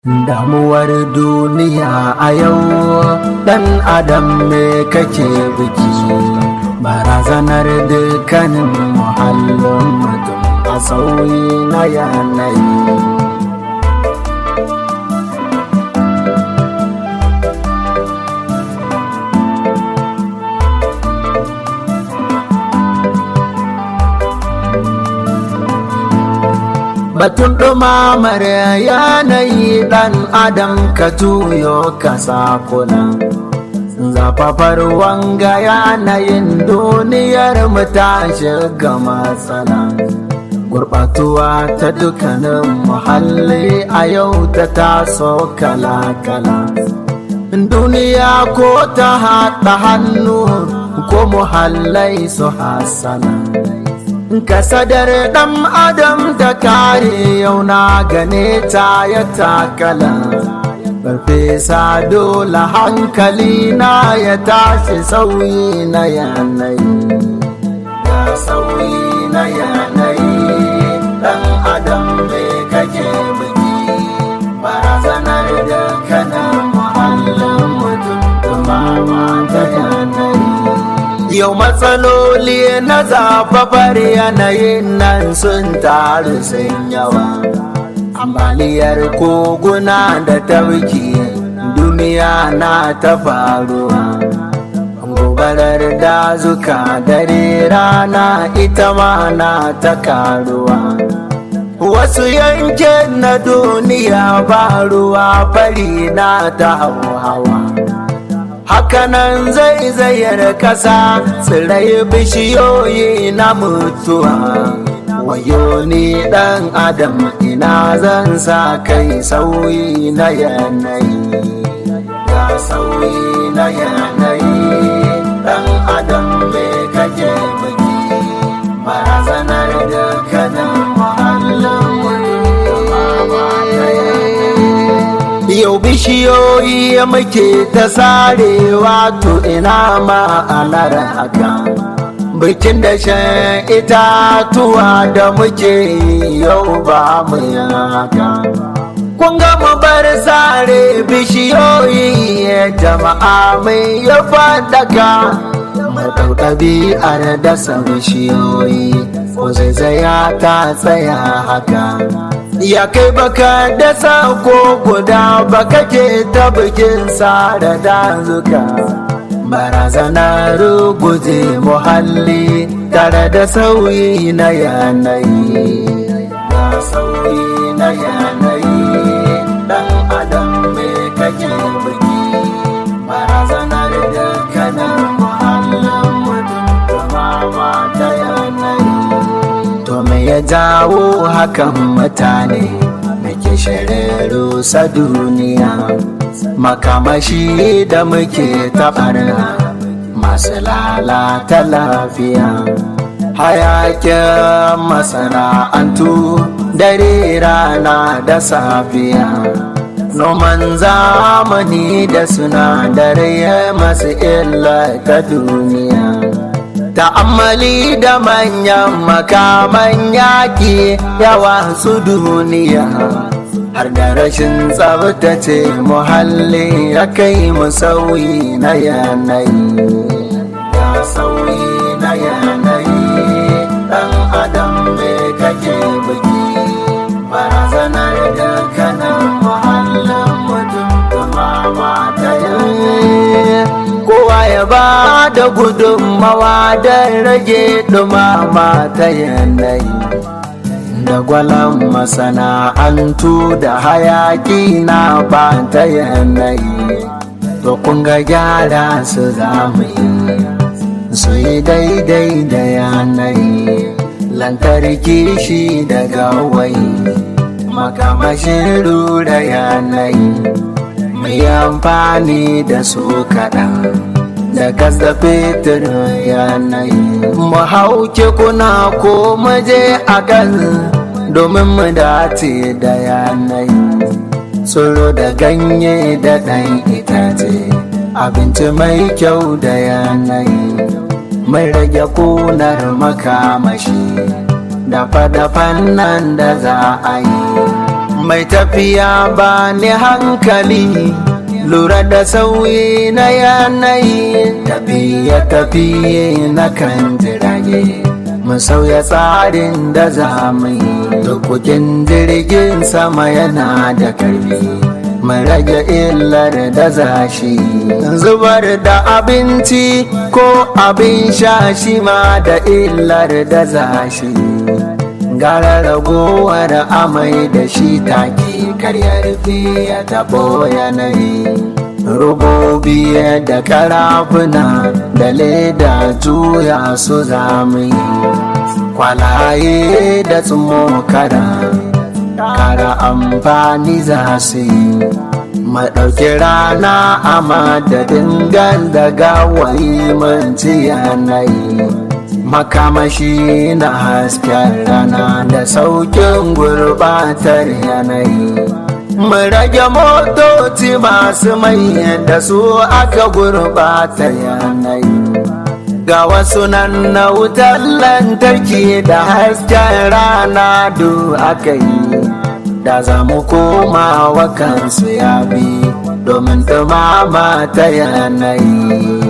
Damuwar duniya a yau ɗan adam me kake biki barazanar dukkanin muhallin mutum a sauyi na yanayi. Batun ɗumamar yanayi ɗan adam ka tuyo ka sakuna. Zafafar wanga yanayin duniyar mu ta shiga matsala. Gurɓatuwa ta dukkanin muhalli a yau ta taso kala-kala. Duniya ko ta haɗa hannu ko muhallai su hasana. kasadar ɗan adam ta kare yau na gane ta ya takala farfesa dole hankali na ya tashi sauyi na yanayi ya sauyi na yanayi ɗan adam mai kake biki barazanar da kana muhallin mutum dumama ta yanayi Yau matsaloli na zafafar yanayin nan sun taru sun yawa. Ambaliyar koguna da tauki duniya na ta faruwa. Gobarar dazuka dare rana ita ma na ta karuwa. Wasu yankin na duniya ba ruwa fari na ta hawa. hakanan zai zayar kasa tsirai bishiyoyi na mutuwa wayo ni dan adam ina zan sa kai sauyi na yanayi ya sauyi na yanayi dan adam me kake biki barazanar da kanan muhallin mutum Yau bishiyoyi muke ta sarewa to ina ma'anar haka. Bikin da shan itatuwa da muke yau ba mu haka. Kun ga mu bar sare bishiyoyi jama'a mai ya faɗaka. Madau ɗabi'ar dasa bishiyoyi ko zaizaya ta tsaya haka. ya kai baka dasa ko guda baka ke ta bikin da dazuka barazana ruguje muhalli tare da sauyi na yanayi ya sauyi na yanayi dan adam me kake biki barazanar da kanan muhallin mutum kuma ta yanayi To me ya jawo hakan mutane muke shirarru sa duniya makamashi da muke taɓarna masu lalata lafiya hayakin masana'antu dare rana da safiya noman zamani da sinadarai masu illa ta duniya ta'ammali da manyan makaman yaƙi yawa su duniya har da rashin tsabtace muhalli ya kai mu sauyi na yanayi ya sauyi na yanayi ɗan adam me kake biki barazanar da kanan muhallin mutum dumama ta yanayi kowa ya ba da gudunmawa don rage dumama ta yanayi da gwalan masana'antu da hayaki na ba ta yanayi to kun ga gyara su zamu yi su yi daidai da yanayi lantarki shi daga wai makamashin rura yanayi mai amfani da su kaɗan da kasa fetur yanayi mu hauke kuna ko maje a kan domin mu dace da yanayi tsoro da ganye da ɗan itace abinci mai kyau da yanayi mai rage kunar makamashi dafa-dafan nan da za a yi mai tafiya ba ni hankali lura da sauyi na yanayi tafiye tafiye na kan jirage mu sauya tsarin da za mu yi tukukin jirgin sama yana da karfi mu rage illar da zashi zubar da abinci ko abin sha shi ma da illar da zashi gara ragowar amai da shi take karyar ya tabo yanayi rubobi da karafuna da leda juya su zami kwalaye da tsumokara kara amfani za su yi maɗauki rana a madadin da gawayi manci yanayi makamashi na hasken rana da saukin gurbatar yanayi mu rage motoci masu mai da su aka gurbata yanayi ga wasu nan na wutar lantarki da hasken rana du aka yi da za mu koma wa kansu ya bi domin dumama ta yanayi